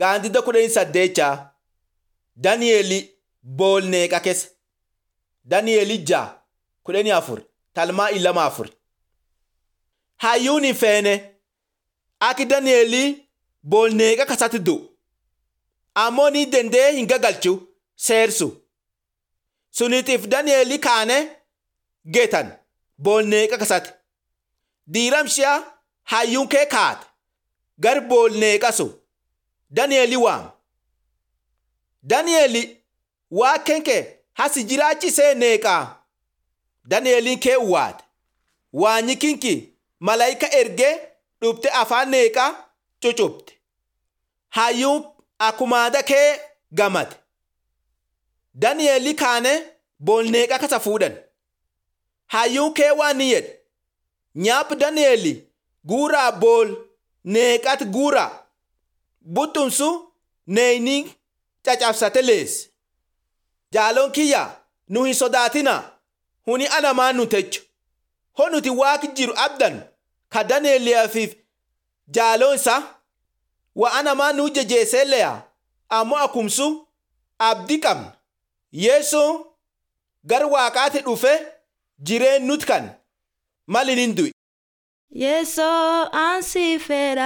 Gaandidda kudhanii saddeechaa Dani'eeli boolneeqa keessa. Dani'eeli ja'a kudhanii afur talmaa ilama afur. Hayyuun hin feene aki Dani'eeli boolneeqa kasatti du'u. Ammoo ni dandee hin gagalchu seersu. Sunitiif Dani'eeli kaane geetan boolneeqa kasatti. Diiramshiyaa hayyuun kee kaate gar boolneeqa sun Dani'eeli waam. Dani'eeli waa kenke hasi jiraachisee neeqaa. Dani'eeliin kee uwaate. Waanyi kinki malayika ergee dhufte afaan neeqaa cucubte. Hayyuun akumaada kee gamate. Dani'eeli kaane boolneeqa kasa fuudhan. Hayyuun kee waan ni jedhe. Nyaap Dani'eeli guuraa bool neeqat guuraa. Buxxumsu neeyni cacabsate leesse. Jaaloon kiyya nu hin sodaatina huni anamaan nu techo. Ho nuti waaq jiru abdan ka Dani'eeliyaafif jaaloon isaa wa anamaan nu jejeeselleya ammoo akumsu abdii qabna. Yesuun gar waaqaati dhufe jireen nut kan malin hin du'i. Yeesoo ansi fedha.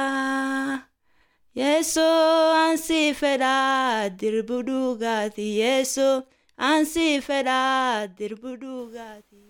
Yeesoo ansi fedha dirbu dhugaati. Yeesoo ansi fedha dirbu dhugaati.